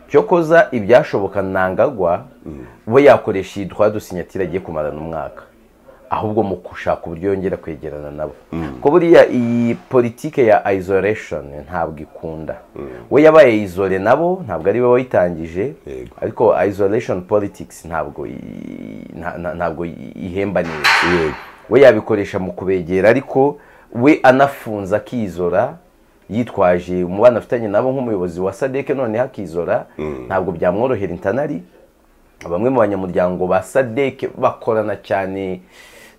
cyo koza ibyashoboka ntangagwa we yakoresha iyi twa dusinyatira agiye kumarana umwaka ahubwo mu gushaka uburyo yongera kwegerana nabo ko buriya iyi politike ya isolation ntabwo ikunda we yabaye izore nabo ntabwo ari we wayitangije ariko isolation politics ntabwo ntabwo ihemba neza we yabikoresha mu kubegera ariko we anafunze akizora yitwaje umubano afitanye nabo nk'umuyobozi wa sadeke noneho akizora ntabwo byamworohera intanari bamwe mu banyamuryango ba sadeke bakorana cyane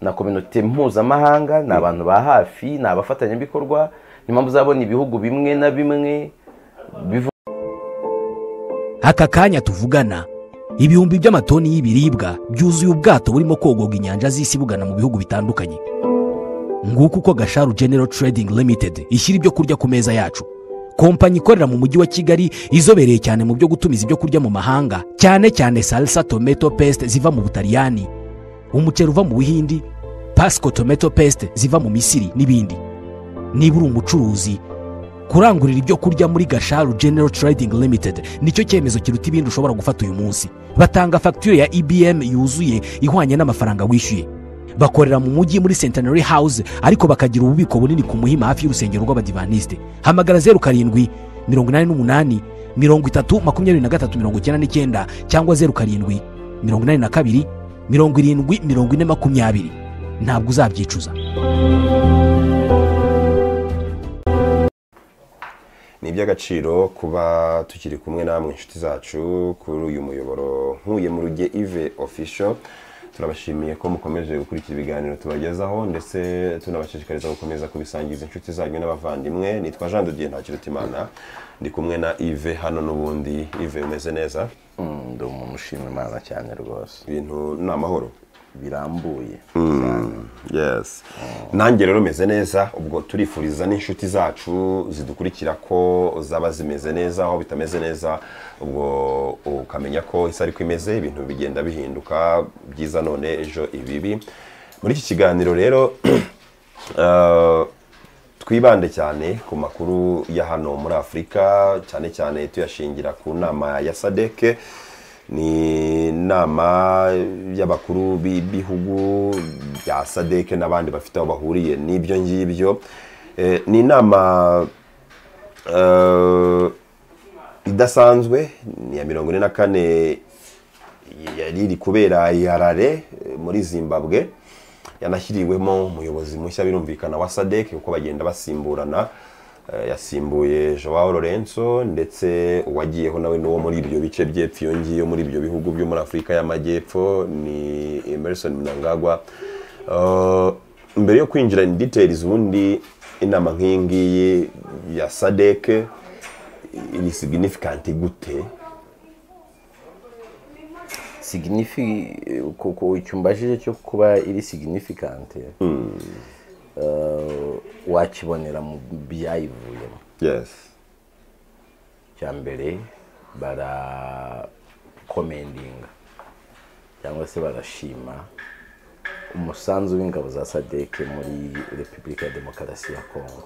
na kominote mpuzamahanga ni abantu ba hafi ni abafatanyabikorwa ni mpamvu uzabona ibihugu bimwe na bimwe aka kanya tuvugana ibihumbi by'amatoni y'ibiribwa byuzuye ubwato burimo kogoga inyanja z'isi bugana mu bihugu bitandukanye nguko uko gasharu genero trading limited ishyira ibyo kurya ku meza yacu kompanyi ikorera mu mujyi wa kigali izobereye cyane mu byo gutumiza ibyo kurya mu mahanga cyane cyane salsa tomato paste ziva mu butaliyani umuceri uva mu buhindi pasco tomato paste ziva mu misiri n'ibindi niba uri umucuruzi kurangurira ibyo kurya muri gasharu genero trading limited nicyo cyemezo kiruta ibindi ushobora gufata uyu munsi batanga fagitire ya ibm yuzuye ihwanye n'amafaranga wishyuye bakorera mu mujyi muri centenary house ariko bakagira ububiko bunini ku muhima hafi y'urusengero rw'abadivaniste hamagara zeru karindwi mirongo inani n'umunani mirongo itatu makumyabiri na gatatu mirongo icyenda n'icyenda cyangwa zeru karindwi mirongo inani na kabiri mirongo irindwi mirongo ine makumyabiri ntabwo uzabyicuza ni iby'agaciro kuba tukiri kumwe namwe inshuti zacu kuri uyu muyoboro nkuye mu ruge ive official turabashimiye ko mukomeje gukurikira ibiganiro tubagezaho ndetse tunabashishikariza gukomeza kubisangiza inshuti zanyu n'abavandimwe nitwa jean de dieu ntakirutimana ndi kumwe na ive hano n'ubundi ive umeze neza ndi umuntu ushima imana cyane rwose ibintu ni amahoro birambuye yes nanjye rero meze neza ubwo turifuriza n'inshuti zacu zidukurikira ko zaba zimeze neza aho bitameze neza ubwo ukamenya ko isi ariko imeze ibintu bigenda bihinduka byiza none ejo ibibi muri iki kiganiro rero twibande cyane ku makuru ya hano muri afurika cyane cyane tuyashingira ku nama ya sadeke ni inama y'abakuru b'ibihugu bya sadeke n'abandi bafite aho bahuriye n'ibyo ngibyo ni inama idasanzwe ni iya mirongo ine na kane yari iri kubera i harare muri zimbabwe yanashyiriwemo umuyobozi mushya birumvikana wa sadeke kuko bagenda basimburana yasimbuye joao lorenzo ndetse uwagiyeho nawe n'uwo muri ibyo bice by'epfo iyo ngiyo muri ibyo bihugu byo muri afurika y'amajyepfo ni emerson mnangagwa mbere yo kwinjira ni details ubundi inama nk'iyi ngiyi ya sadeke iri signifikanti gute siginifi kuko ucyumbajije cyo kuba iri siginifikanti wakibonera mu byayivuyemo cya mbere barakomendinga cyangwa se barashima umusanzu w'ingabo za sadeke muri repubulika ya demokarasi ya kongo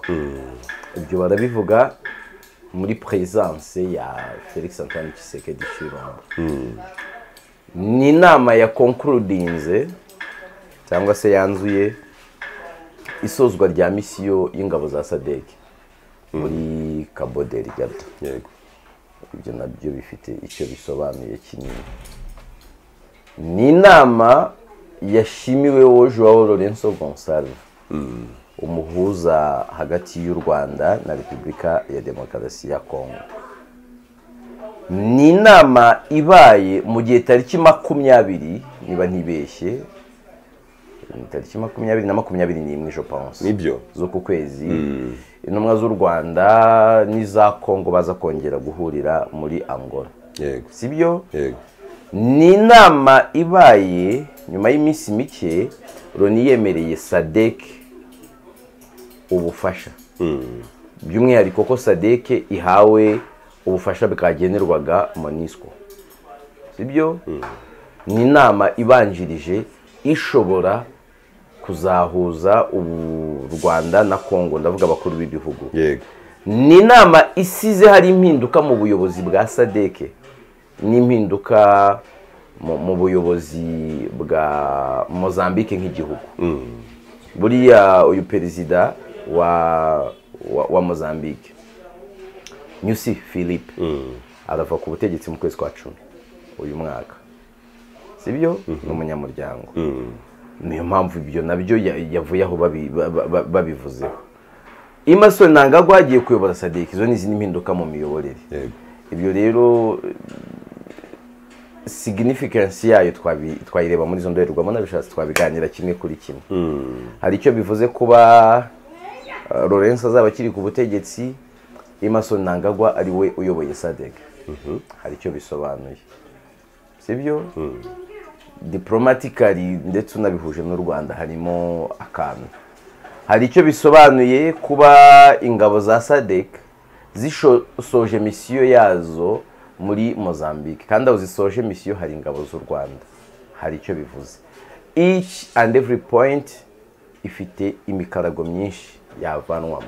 ibyo barabivuga muri perezidanse ya felix antoine Tshisekedi Chilombo ni inama ya konkurudinze cyangwa se yanzuye isozwa rya misiyo y'ingabo za sadeke muri kaboderi gato ibyo nabyo bifite icyo bisobanuye kinini ni inama yashimiweho joao lorenzo gonsalve umuhuza hagati y'u rwanda na repubulika ya demokarasi ya kongo ni inama ibaye mu gihe tariki makumyabiri niba ntibeshye tariki makumyabiri na makumyabiri n'imwe ejo pansi nibyo z'uku kwezi intumwa z'u rwanda n'iza kongo baza kongera guhurira muri angola yego si byo yego ni inama ibaye nyuma y'iminsi mike loni yemereye sadeke ubufasha by'umwihariko ko sadeke ihawe ubufasha bwagenerwaga monisco si byo ni inama ibanjirije ishobora kuzahuza u rwanda na kongo ndavuga abakuru b'ibihugu yego ni inama isize hari impinduka mu buyobozi bwa sadeke n'impinduka mu- mu buyobozi bwa mozambique nk'igihugu buriya uyu perezida wa wa- wa mozambique nyusi philippe arava ku butegetsi mu kwezi kwa cumi uyu mwaka sibyo ni umunyamuryango niyo mpamvu ibyo nabyo ya- yavuye aho babi- ba- ba- ba- babivuzeho imasoni ntangagwa agiye kuyobora sadiki izo ni izindi mpinduka mu miyoborere yego ibyo rero signifikansi yayo twabi- twayireba muri izo ndorerwamo n'abishatse twabiganira kimwe kuri kimwe hari icyo bivuze kuba uh, Lawrence azaba akiri ku butegetsi Emerson Nangagwa ari we uyoboye SADC hari icyo bisobanuye sibyo diplomatically ndetse unabihuje n'u Rwanda harimo akantu hari icyo bisobanuye kuba ingabo za SADC zisoje misiyo yazo muri Mozambique kandi aho zisoje misiyo hari ingabo z'u Rwanda hari icyo bivuze each and every point ifite imikarago myinshi yavanwamo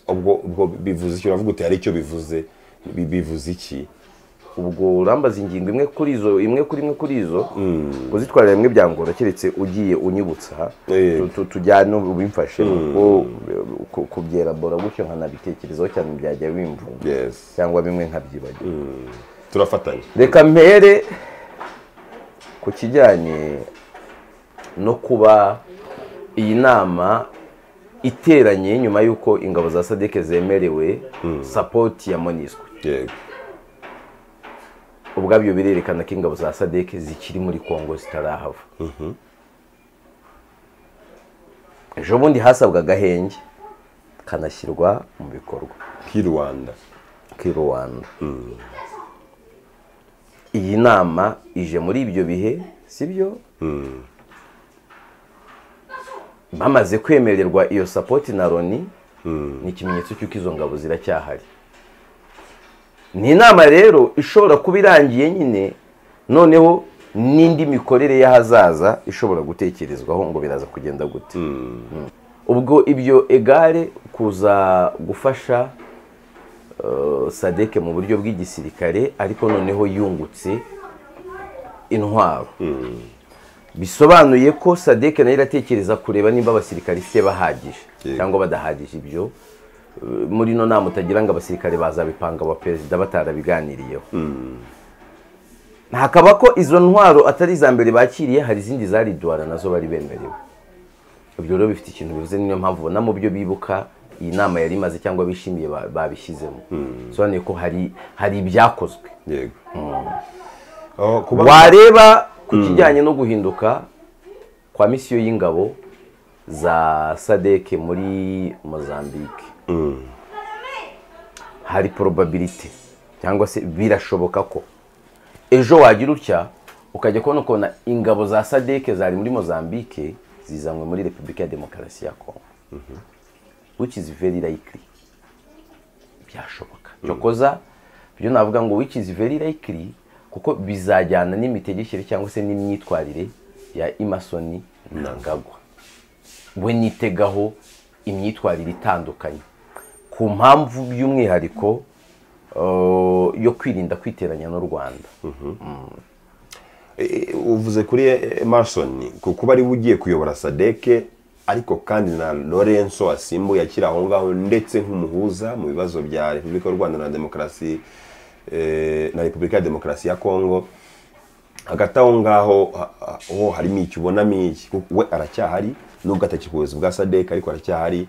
ubwo ubwo bivuze icyo uravuga uti hari icyo bivuze bi- bivuze iki ubwo urambaza ingingo imwe kuri izo imwe kuri imwe kuri izo kuzitwarira rimwe byangora keretse ugiye unyibutsa Eh. Tu- tu- tujyane ubimfashe kuko ku- kubyerabora gutyo nkanabitekerezaho cyane byajya bimvunga yes cyangwa bimwe nkabyibagirwa turafatanya reka mpere ku kijyanye no kuba iyi nama iteranye nyuma y'uko ingabo za sadeke zemerewe sapoti ya monisco yego ubwabyo birerekana ko ingabo za sadeke zikiri muri kongo zitarahava ejo bundi hasabwa agahenge kanashyirwa mu bikorwa k'i rwanda k'i rwanda iyi nama ije muri ibyo bihe sibyo bamaze kwemererwa iyo sapoti na loni ni ikimenyetso cy'uko izo ngabo ziracyahari ni inama rero ishobora kuba irangiye nyine noneho n'indi mikorere y'ahazaza ishobora gutekerezwaho ngo biraza kugenda gute Mm. ubwo ibyo egare kuza gufasha uh, sadeke mu buryo bw'igisirikare ariko noneho yungutse intwaro bisobanuye ko sadeke nayo iratekereza kureba niba abasirikare ifite bahagije Yego. cyangwa badahagije ibyo Uh, muri ino nama utagira ngo abasirikare bazabipanga aba perezida batarabiganiriyeho hakaba ko izo ntwaro atari iza mbere bakiriye hari izindi zari duwara nazo bari bemerewe ibyo rero bifite ikintu bivuze niyo mpamvu ubona mu byo bibuka iyi nama yari imaze cyangwa bishimiye ba- babishyizemo bisobanuye ko hari hari ibyakozwe yego Oh, kuba wareba ku kijyanye no guhinduka kwa misiyo y'ingabo za sadeke muri mozambique hari probabilite cyangwa se birashoboka ko ejo wagira utya ukajya kubona ukabona ingabo za sadeke zari muri mozambique zizanywe muri repubulika ya demokarasi ya kongo which is very likely byashoboka cyokoza byo navuga ngo which is very likely kuko bizajyana n'imitegekere cyangwa se n'imyitwarire ya imasoni ntangagwa we nitegaho imyitwarire itandukanye ku mpamvu by'umwihariko uh, yo kwirinda kwiteranya n'u rwanda Eh, uvuze kuri Emerson ku kuba ari we ugiye kuyobora Sadeke ariko kandi na Lorenzo wasimbuye akiri aho ngaho ndetse nk'umuhuza mu bibazo bya Repubulika y'u Rwanda na Demokarasi eh, na Repubulika ya Demokarasi ya Kongo hagati aho ngaho ha- ha- ho harimo iki ubonamo iki kuko we aracyahari nubwo atakiri ku buyobozi bwa Sadeke ariko aracyahari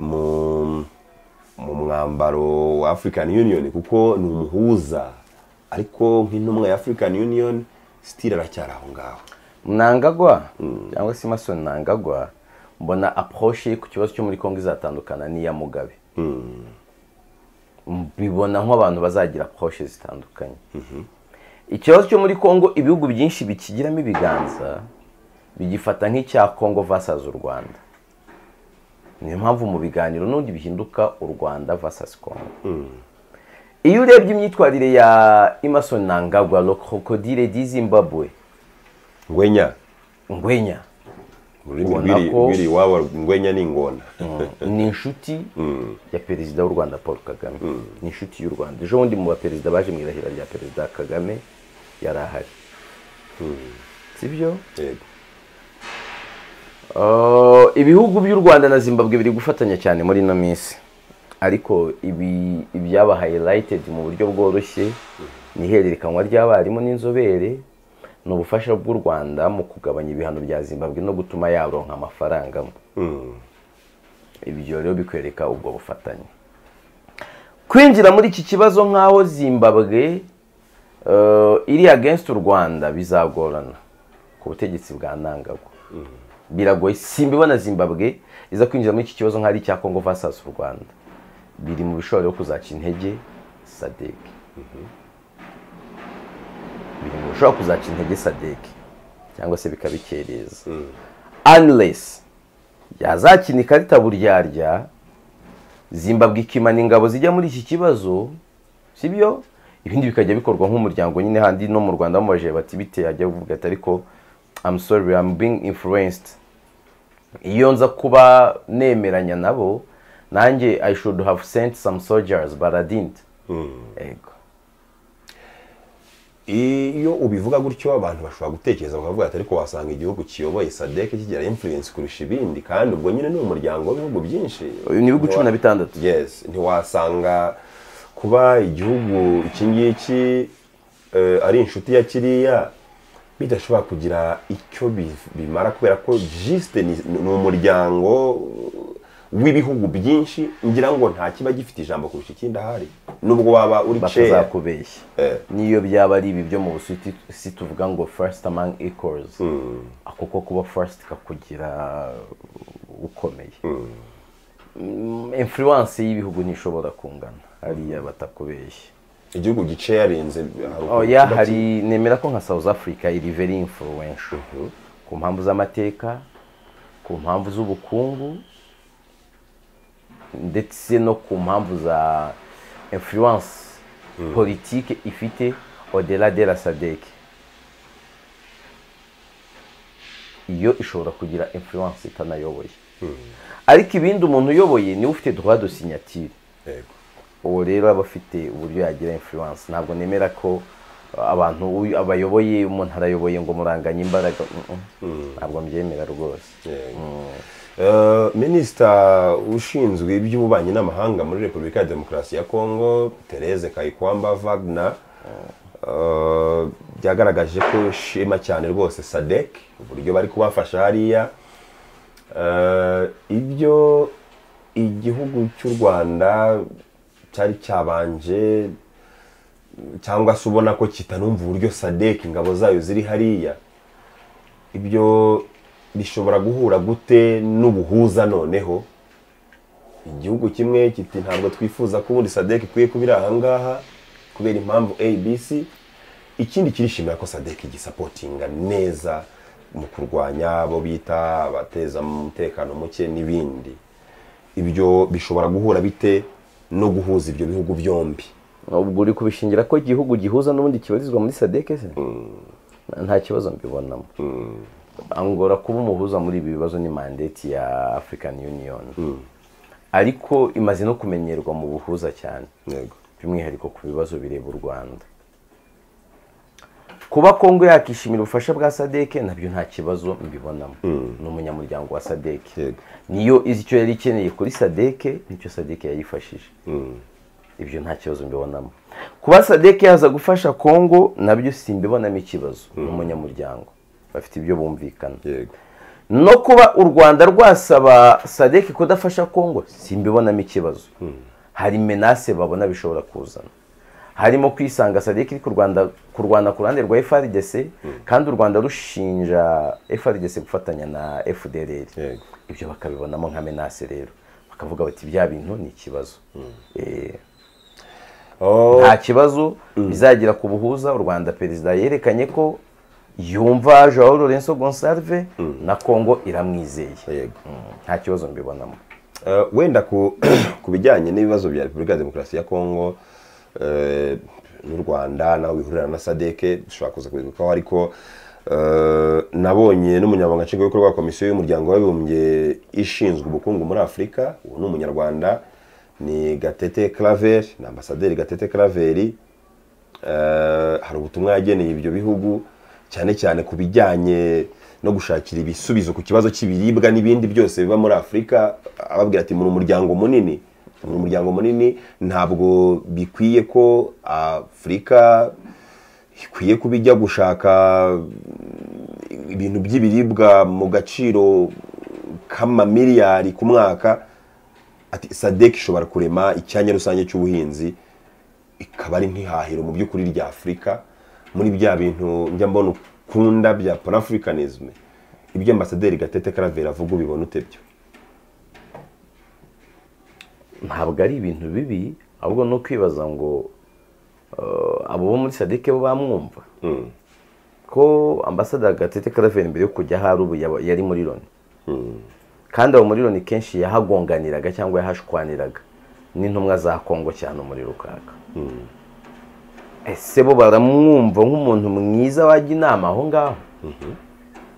mu mu mwambaro wa African Union kuko ni umuhuza ariko nk'intumwa ya African Union still aracyari aho ngaho mnangagwa cyangwa se imasoni ntangagwa mbona approche ye ku kibazo cyo muri kongo izatandukana n'iya mugabe mbibona nk'abantu bazagira approche zitandukanye ikibazo cyo muri kongo ibihugu byinshi bikigiramo ibiganza bigifata nk'icya kongo versus u rwanda niyo mpamvu mu biganiro n'undi bihinduka u rwanda versus kongo iyo urebye imyitwarire ya imasoni ntangagwa rokodire di zimbabwe ngwenya ngwenya mu rurimi ubona rw'iri- ko rw'iri iwabo ingwenya n'ingona ni inshuti ya perezida w'u rwanda paul kagame ni inshuti y'u rwanda ejo bundi mu baperezida baje mu irahira rya perezida kagame yari ahari sibyo yego Uh, ibihugu by'u rwanda na zimbabwe biri gufatanya cyane muri ino minsi ariko ibi ibyaba highlighted mu buryo bworoshye ni ihererekanywa ry'abarimu n'inzobere ni ubufasha bw'u rwanda mu kugabanya ibihano bya zimbabwe no gutuma yaronka amafaranga ibyo rero bikwereka ubwo bufatanye kwinjira muri iki kibazo nk'aho zimbabwe uh, iri against u rwanda bizagorana ku butegetsi bwa nangagwa biragoye simbibona zimbabwe iza kwinjira muri iki kibazo nk'ari icya congo vs u rwanda biri mu bishobora byo kuzaca intege sadek biri mu bishobora kuzaca intege sadek cyangwa se bikabikereza unless yazakina ikarita buryarya zimbabwe ikimana ingabo zijya muri iki kibazo sibyo ibindi bikajya bikorwa nk'umuryango nyine handi no mu rwanda bamubajije bati bite yajya kuvuga ati ariko I'm sorry I'm being influenced iyo nza kuba nemeranya nabo nanjye I should have sent some soldiers but I didn't Ego. iyo ubivuga gutyo abantu bashobora gutekereza bakavuga ati ariko wasanga igihugu kiyoboye sadek kigira influence kurusha ibindi kandi ubwo nyine ni umuryango w'ibihugu byinshi Uyu ni ibihugu cumi na bitandatu yes ntiwasanga kuba igihugu iki ngiki eh, ari inshuti ya kiriya bidashobora kugira icyo bi- bimara kubera ko jisite ni ni umuryango w'ibihugu byinshi ngira ngo nta kiba gifite ijambo kurusha ikindi ahari nubwo waba uri ceya batazakubeshya Eh. n'iyo byaba ari ibi byo mu busuti si tuvuga ngo first among equals ako ko kuba first kakugira ukomeye Mm, influence y'ibihugu ntishobora kungana hariya batakubeshya igihugu gice yarenze oya hari nemera ko nka south africa iri very influential ku mpamvu z'amateka ku mpamvu z'ubukungu ndetse no ku mpamvu za influence politike ifite odela de la sadek iyo ishobora kugira influence itanayoboye ariko ibindi umuntu uyoboye niwe ufite droit de signature Yego. uwo rero aba afite uburyo yagira influence ntabwo nemera ko uh, abantu uyu- abayoboye umuntu arayoboye ngo muranganye imbaraga Mm, mm. ntabwo mbyemera rwose Eh, minisita ushinzwe iby'ububanyi n'amahanga muri repubulika ya demokarasi ya kongo therese kayikwamba wagner eh, byagaragaje ko ishima cyane rwose sadek uburyo bari kubafasha hariya Eh, ibyo igihugu cy'u rwanda cyari cyabanje cyangwa se ubona ko kitanumva uburyo sadek ingabo zayo ziri hariya ibyo bishobora guhura gute n'ubuhuza noneho igihugu kimwe kiti ntabwo twifuza ko ubundi sadek ikwiye kuba iri ahangaha kubera impamvu abc ikindi kirishimira ko sadek gisapotinga neza mu kurwanya abo bita abateza umutekano muke n'ibindi ibyo bishobora guhura bite no guhuza ibyo bihugu byombi ubwo uri kubishingira ko igihugu gihuza n'ubundi kibarizwa muri sadek se Nta- nta kibazo mbibonamo angora kuba umuhuza muri ibi bibazo ni mandate ya african union ariko imaze no kumenyerwa mu buhuza cyane yego by'umwihariko ku bibazo bireba u rwanda kuba kongo yakishimira ubufasha bwa sadeke nabyo nta kibazo mbibonamo ni umunyamuryango wa sadeke Yego. niyo izi icyo yari ikeneye kuri sadeke nicyo sadeke yayifashije ibyo nta kibazo mbibonamo kuba sadeke yaza gufasha kongo nabyo simbibonamo ikibazo ni umunyamuryango bafite ibyo bumvikana yego no kuba u rwanda rwasaba sadek kudafasha kongo simbibonamo ikibazo hari menase babona bishobora kuzana harimo kwisanga sadek iri kurwanda- kurwana ku ruhande rwa frdc kandi u rwanda rushinja frdc gufatanya na fdrr Yego. ibyo bakabibonamo nka menase rero bakavuga bati bya bintu ni ikibazo Eh, Oh, nta kibazo bizagira ku buhuza u rwanda perezida yerekanye ko yumva joao lorenzo gonsalve na kongo iramwizeye yego Mm, nta kibazo mbibonamo Eh, wenda ku ku bijyanye n'ibibazo bya repubulika ya demokarasi ya kongo eh, n'u rwanda naho bihurira na sadeke dushobora kuza kubigukaho ariko Eh, nabonye n'umunyamabanga nshingwabikorwa wa komisiyo y'umuryango w'abibumbye ishinzwe ubukungu muri afurika ubu ni umunyarwanda ni gatete claver ni ambasaderi gatete claveri Eh, hari ubutumwa yageneye ibyo bihugu cyane cyane ku bijyanye no gushakira ibisubizo ku kibazo cy'ibiribwa n'ibindi byose biba muri afurika ababwira ati muri umuryango munini muri umuryango munini ntabwo bikwiye ko afurika ikwiye kuba ijya gushaka ibintu by'ibiribwa mu gaciro k'amamiliyari ku mwaka ati sadek ishobora kurema icyanya rusange cy'ubuhinzi ikaba ari nk'ihahiro mu by'ukuri rya afurika muri bya bintu njya mbona ukunda bya panafricanism ibyo ambasaderi gatete karavera avuga ubibona ute byo ntabwo ari ibintu bibi ahubwo ni ukwibaza ngo eh, abo bo muri sadike bo bamwumva ko ambasaderi gatete karavera mbere yo kujya ahari ubu yaba- yari muri loni kandi abo muri loni kenshi yahagonganiraga cyangwa yahashwaniraga n'intumwa za kongo cyane umuriro ukaka ese bo baramwumva nk'umuntu mwiza wajya inama aho ngaho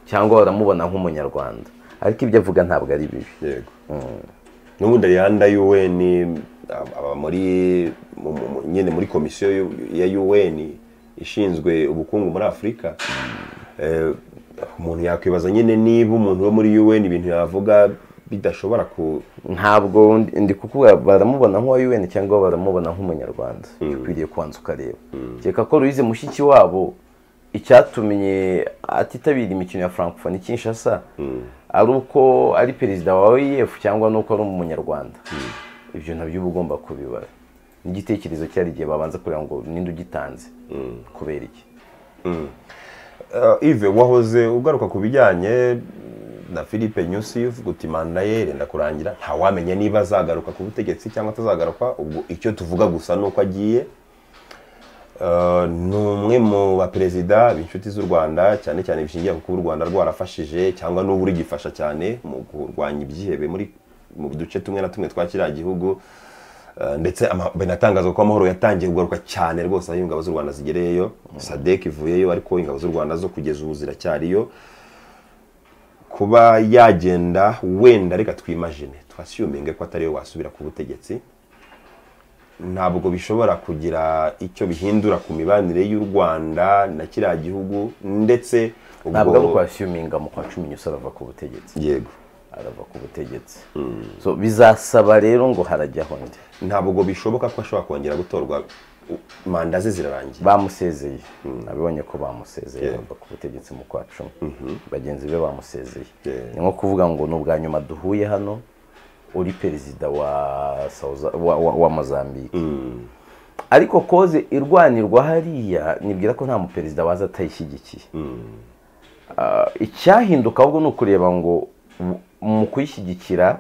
cyangwa baramubona nk'umunyarwanda ariko ibyo avuga ntabwo ari bibi yego n'ubundi arianda un aba- aba muri mu- mu- mu- nyine muri komisiyo yu- ya un ishinzwe ubukungu muri afurika Eh, umuntu yakwibaza nyine niba umuntu wo muri un ibintu yavuga bidashobora ku ntabwo ndi- ndi kukubwira baramubona nk'uwa UN cyangwa baramubona nk'umunyarwanda ukwiriye kubanza ukareba kereka ko Louise mushiki wabo icyatumye atitabira imikino ya Francophonie Kinshasa ari uko ari perezida wa OIF cyangwa nuko ari umunyarwanda ibyo nabyo uba ugomba kubibara n'igitekerezo cyari igihe babanza kureba ngo ninde ugitanze kubera iki Eh, Yves wahoze ugaruka ku bijyanye na Philippe Nyusi uvuga uti manda ye yenda kurangira ntawamenya niba azagaruka ku butegetsi cyangwa atazagaruka ubwo icyo tuvuga gusa ni uko agiye Eh, ni umwe mu baperezida b'inshuti z'u rwanda cyane cyane bishingiye ku kuba u rwanda rwarafashije cyangwa n'ubu rugifasha cyane mu kurwanya ibyihebe muri mu duce tumwe na tumwe twa kiriya gihugu Eh, ndetse ama- binatangaza ko amahoro yatangiye kugaruka cyane rwose aho ingabo z'u rwanda zigereyeyo sadek ivuyeyo ariko ingabo z'u rwanda zo kugeza ubu ziracyariyo kuba yagenda wenda reka twimajine twasiyuminge ko atariwe wasubira ku butegetsi ntabwo bishobora kugira icyo bihindura ku mibanire y'u rwanda na kiriya gihugu ndetse ubwo- ntabwo ari ukwasiyuminga mu kwa cumi nyusa arava ku butegetsi yego arava ku butegetsi So, bizasaba rero ngo harajyaho ndi ntabwo bishoboka ko ashobora kongera gutorwa u- manda ze zirarangiye bamusezeye nabibonye ko bamusezeye Yeah. bava ku butegetsi mu kwa cumi bagenzi be bamusezeye Yeah. ni nko kuvuga ngo ni ubwa nyuma duhuye hano uri perezida wa South- wa, wa, wa mozambique ariko koze irwanirwa hariya nibwira ko nta muperezida waza atayishyigikiye Ah, icyahinduka ahubwo ni ukureba ngo mu- mu kuyishyigikira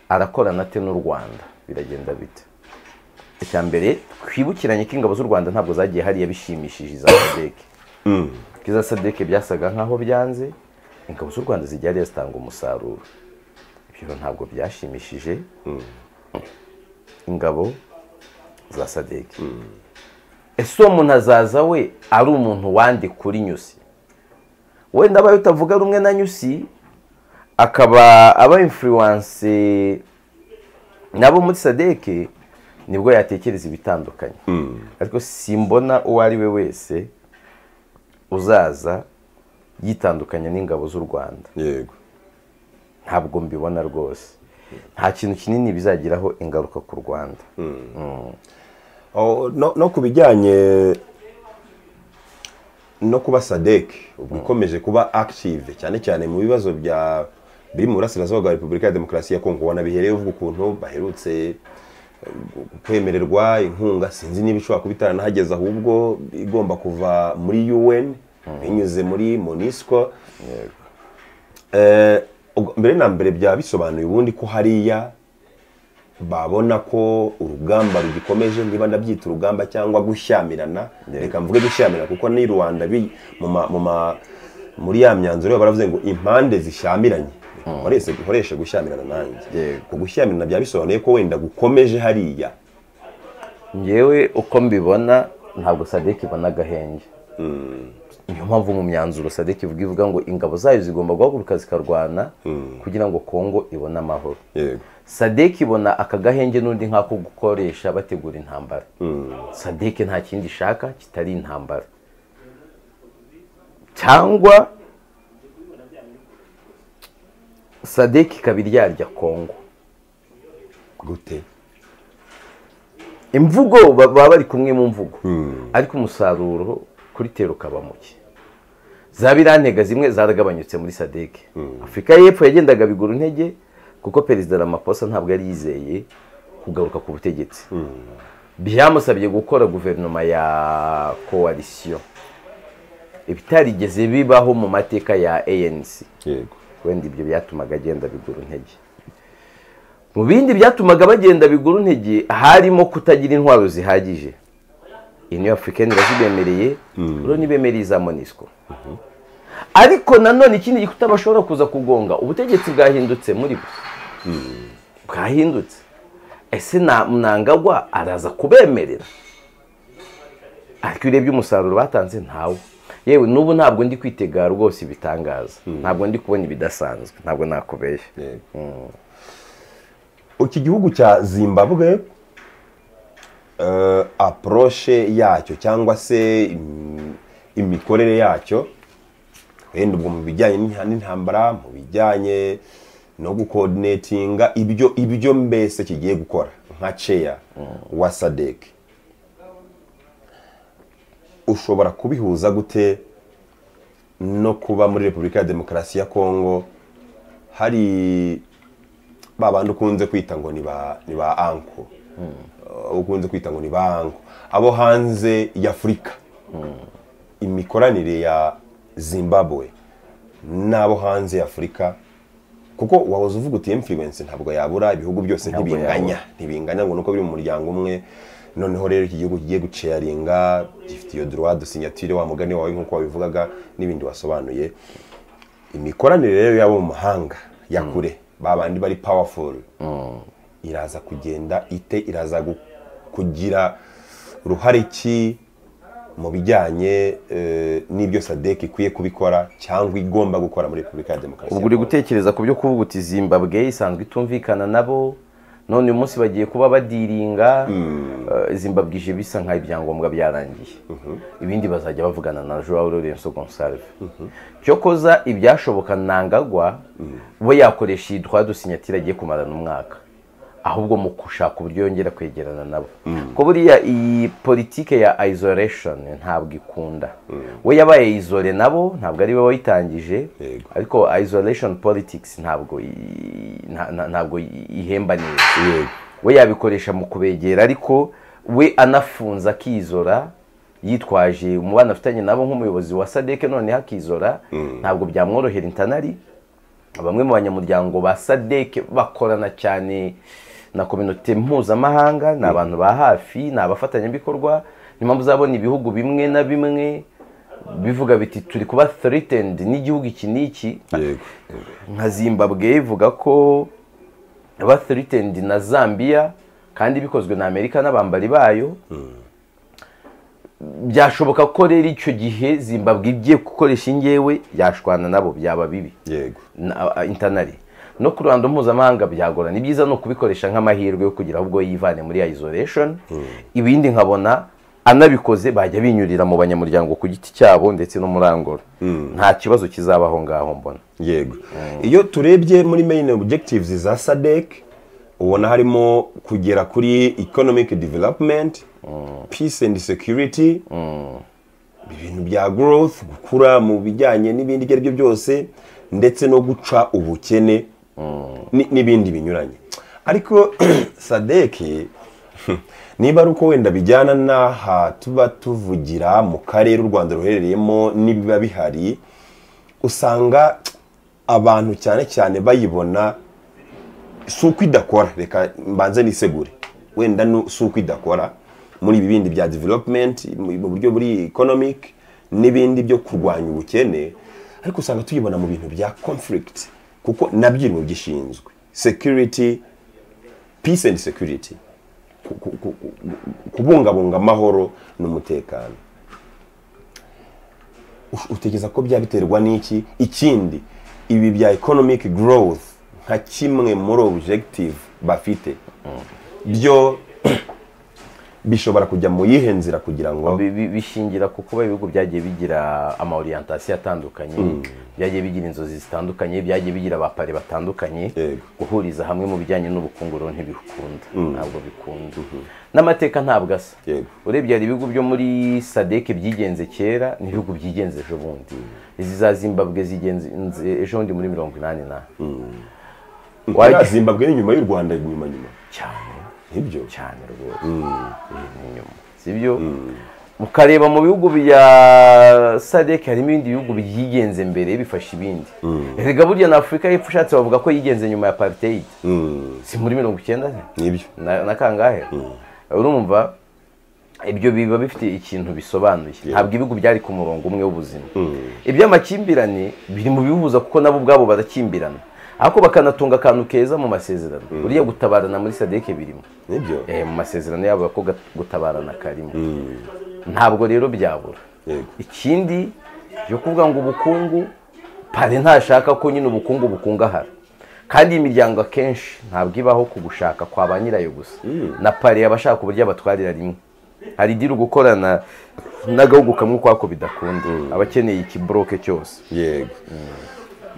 arakorana ate n'u rwanda biragenda bite icya mbere twibukiranye ko ingabo z'u rwanda ntabwo zagiye hariya bishimishije iza sadeke ko iza sadeke byasaga nk'aho byanze ingabo z'u rwanda zijya hariya zitanga umusaruro ibyo ntabwo byashimishije ingabo za sadeke ese uwo muntu azaza we ari umuntu wandi kuri nyusi wenda abaye utavuga rumwe na nyusi akaba aba influence nabo muri sadeke nibwo yatekereza ibitandukanye ariko simbona uwo ari we wese uzaza yitandukanya n'ingabo z'u rwanda yego ntabwo mbibona rwose nta kintu kinini bizagiraho ingaruka ku rwanda Oh, no, no ku bijyanye no kuba sadek ubwo ikomeje kuba active cyane cyane mu bibazo bya biri mu burasirazuba bwa repubulika ya demokarasi ya kongo ubona bihereye uvuga ukuntu baherutse eh, kwemererwa inkunga sinzi niba ishobora kuba itaranahageze ahubwo igomba kuva muri un binyuze muri monisco Eh, ubwo mbere na mbere byaba bisobanuye ubundi ko hariya babona ko urugamba rugikomeje niba ndabyita urugamba cyangwa gushyamirana reka mvuge gushyamirana kuko ni rubanda bi- mu ma- mu ma- muri ya myanzuro yabo baravuze ngo impande zishyamiranye nkoreshe nkoreshe gushyamirana nanjye Yego. ku gushyamirana byaba bisobanuye ko wenda gukomeje hariya ngewe uko mbibona ntabwo sadeke ibona agahenge niyo mpamvu mu myanzuro sadek ivuga ivuga ngo ingabo zayo zigomba guhaguruka zikarwana kugira ngo kongo ibone amahoro yego sadek ibona aka gahenge n'undi nk'ako gukoresha bategura intambara sadek nta kindi ishaka kitari intambara cyangwa sadek ikaba iryarya kongo gute imvugo ba- baba bari kumwe mu mvugo ariko umusaruro kuri tero ukaba muke za birantega zimwe zaragabanyutse muri sadeke afurika y'epfo yagendaga bigura intege kuko perezida ramaposa ntabwo yari yizeye kugaruka ku butegetsi byamusabye gukora guverinoma ya koalisiyo ibitarigeze bibaho mu mateka ya anc yego wenda ibyo byatumaga agenda biguru intege mu bindi byatumaga bagenda biguru intege harimo kutagira intwaro zihagije iyi niyo afurika irazibemereye rero ntibemereye iza monisco ariko nanone ikindi gikuta bashobora kuza kugonga ubutegetsi bwahindutse muri bo bwahindutse ese na mnangagwa araza kubemerera ariko iyo urebye umusaruro batanze ntawo yewe n'ubu ntabwo ndi kwitega rwose ibitangaza ntabwo ndi kubona ibidasanzwe ntabwo nakubeshya iki gihugu cya zimbabwe eh, approche yacyo cyangwa se im- imikorere yacyo wenda ubwo mu bijyanye n'inta- n'intambara mu bijyanye no gukoordinatinga ibyo ibyo mbese kigiye gukora nka ceya wa sadek ushobora kubihuza gute no kuba muri repubulika ya demokarasi ya kongo hari ba bandi ukunze kwita ngo ni ba ni ba anko Uh, ukunze kwita ngo ni ba anko abo hanze y'afurika imikoranire ya zimbabwe n'abo hanze y'afurika kuko wahoze uvuga uti influence ntabwo yabura ibihugu byose Ntabwo ntibinganya yabura. ntibinganya ngo nuko biri mu muryango umwe noneho rero iki gihugu kigiye guceyaringa gifite iyo droit de signature wa mugani wawe nk'uko wabivugaga n'ibindi wasobanuye imikoranire rero y'abo mu mahanga ya kure ba bandi bari powerful iraza kugenda ite iraza gu- kugira uruhare ki mu bijyanye eh, n'ibyo sadek ikwiye kubikora cyangwa igomba gukora muri repubulika ya demokarasi ubwo uri gutekereza ku byo kuvuga uti zimbabwe isanzwe itumvikana nabo none uyu munsi bagiye kuba badiringa eh, zimbabwe ije bisa nk'aho ibyangombwa byarangiye ibindi bazajya bavugana na joao lorenzo gonsalve cyokoza ibyashoboka nangagwa we yakoresha iyi droit de signature agiye kumarana umwaka ahubwo mu gushaka uburyo yongera kwegerana nabo ko buriya iyi politike ya isolation ntabwo ikunda we yabaye isole nabo ntabwo ari we wayitangije Yego. ariko isolation politics ntabwo i- nta- nta- ntabwo i- ihemba neza Yego. we yabikoresha mu kubegera ariko we anafunza akizora yitwaje umubano afitanye nabo nk'umuyobozi wa sadeke noneho akizora ntabwo byamworohera intanari bamwe mu banyamuryango ba sadeke bakorana cyane na kominote mpuzamahanga ni abantu ba hafi ni abafatanyabikorwa ni mpamvu uzabona ibihugu bimwe na bimwe bivuga biti turi kuba threatened n'igihugu iki n'iki yego nka zimbabwe ivuga ko ba threatened na zambia kandi bikozwe na amerika n'abambari bayo byashoboka ko rero icyo gihe zimbabwe igiye gukoresha ingewe yashwana nabo byaba bibi yego na- a- intanari no ku ruhando mpuzamahanga byagora ni byiza ni ukubikoresha nk'amahirwe yo kugira ahubwo yivane muri isolation ibindi nkabona anabikoze bajya binyurira mu banyamuryango ku giti cyabo ndetse no muri angora nta kibazo kizabaho ngaho mbona yego iyo turebye muri main objectives za sadek ubona harimo kugera kuri economic development peace and security ibintu bya growth gukura mu bijyanye n'ibindi ibyo ari byo byose ndetse no guca ubukene ni- n'ibindi binyuranye ariko sadek niba ari uko wenda bijyana n'aha tuba tuvugira mu karere u rwanda ruherereyemo n'ibiba bihari usanga abantu cyane cyane bayibona si uko idakora reka mbanze nisegure wenda nu- si uko idakora muri ibi bindi bya development mu mu buryo buri economic n'ibindi byo kurwanya ubukene ariko usanga tuyibona mu bintu bya conflict kuko nabyo iri mu byishinzwe security peace and security ku- ku- ku- ku- kubungabunga amahoro n'umutekano ush- utekereza ko byabiterwa n'iki ikindi ibi bya economic growth nka kimwe muri objective bafite byo bishobora kujya mu yihe nzira kugira ngo Bi- bi- bishingira ku kuba ibihugu byagiye bigira ama orientation atandukanye byagiye bigira inzozi zitandukanye byagiye bigira abapari batandukanye Yego. guhuriza hamwe mu bijyanye n'ubukungu rero ntibikunda ntabwo bikunda n'amateka ntabwo asa Yego. urebye hari ibihugu byo muri sadeke byigenze kera n'ibihugu byigenze ejo bundi izi za zimbabwe zigenze ejo bundi muri mirongo inani na Iriya zimbabwe ni nyuma y'u rwanda nyuma nyuma cyane nibyo cyane rwose inyuma sibyo ukareba mu bihugu bya sadek harimo ibindi bihugu byigenze mbere bifasha ibindi erega burya na afurika y'epfo ushatse bavuga ko yigenze nyuma ya apartheid Mm, si muri mirongo icyenda se? nibyo na na kangahe urumva ibyo biba bifite ikintu bisobanuye ntabwo ibihugu byari ku murongo umwe w'ubuzima iby'amakimbirane biri mu bibuza kuko nabo ubwabo barakimbirana ariko bakanatunga akantu keza mu masezerano uriya gutabarana muri sadeke birimo nibyo Eh, mu masezerano yabo ko ga- gutabarana karimo ntabwo rero byabura yego ikindi yo kuvuga ngo ubukungu pare ntashaka ko nyine ubukungu bukungahara kandi iyi miryango akenshi ntabwo ibaho ku gushaka kwa ba nyirayo gusa na pare aba ashaka uburyo abatwarira rimwe hari diri gukorana n'agahugu kamwe ukwako bidakunda aba akeneye ikiboroke cyose yego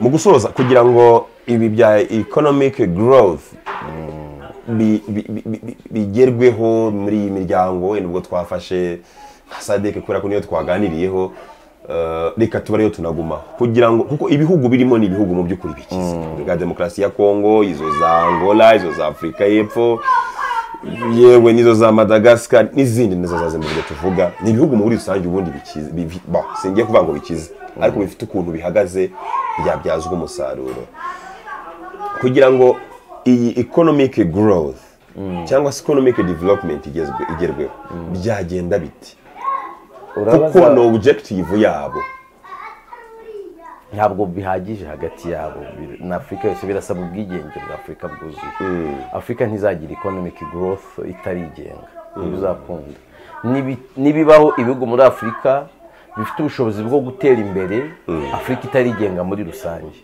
mu gusoza kugira ngo ibi bya economic growth bi- bi- bi- bi- bi- bigerweho muri iyi miryango wenda ubwo twafashe nka sadeke kubera ko niyo twaganiriyeho eh, reka tuba ariyo tunaguma kugira ngo kuko ibihugu birimo ni ibihugu mu by'ukuri bikize bwa demokarasi ya kongo izo za angola izo za afurika y'epfo yewe n'izo za madagascar n'izindi nizo za zimbabwe tuvuga ni ibihugu muri rusange ubundi bikize bivi- ba, singiye kuvuga ngo bikize ariko bifite ukuntu bihagaze byabyazwa umusaruro kugira ngo iyi economic growth cyangwa se economic development igezwe- igerweho byagenda biti kuko Urabaza- ni objective yabo ntabwo bihagije hagati yabo Bir- na afurika yose birasaba ubwigenge bwa afurika bwuzuye afurika ntizagira economic growth itarigenga ntibizakunda Nibi- nibibaho ibihugu muri afurika bifite ubushobozi bwo gutera imbere afurika itarigenga muri rusange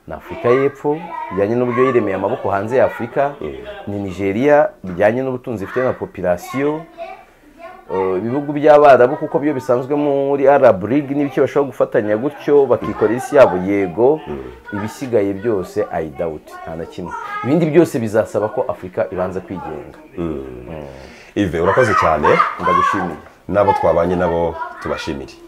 na afurika y'epfo bijyanye n'uburyo yiremeye amaboko hanze ya afurika ni nigeria bijyanye n'ubutunzi ifite na popirasiyo Uh, ibihugu by'abarabu kuko byo bisanzwe muri arab league n'ibiki bashobora gufatanya gutyo bakikorera isi yabo yego ibisigaye byose i doubt nta na kimwe ibindi byose bizasaba ko afurika ibanza kwigenga ive urakoze cyane ndagushimiye n'abo twabanye nabo tubashimire